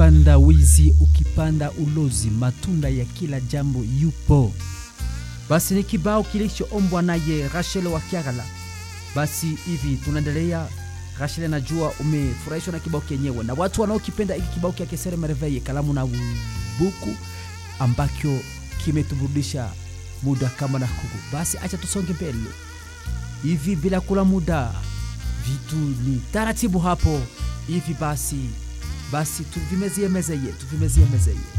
ukipanda wizi, ukipanda ulozi, matunda ya kila jambo yupo. Basi ni kibao kilichoombwa naye Rachel wa Kiagala. Basi hivi tunaendelea. Rachel, najua umefurahishwa na kibao kenyewe na watu wanaokipenda hiki kibao kia Kesere Merveille, kalamu na buku ambacho kimetuburudisha muda kama na kuku. Basi acha tusonge mbele hivi bila kula muda, vitu ni taratibu hapo hivi. Basi basi tuvimezie mezeye, tuvimezie mezeye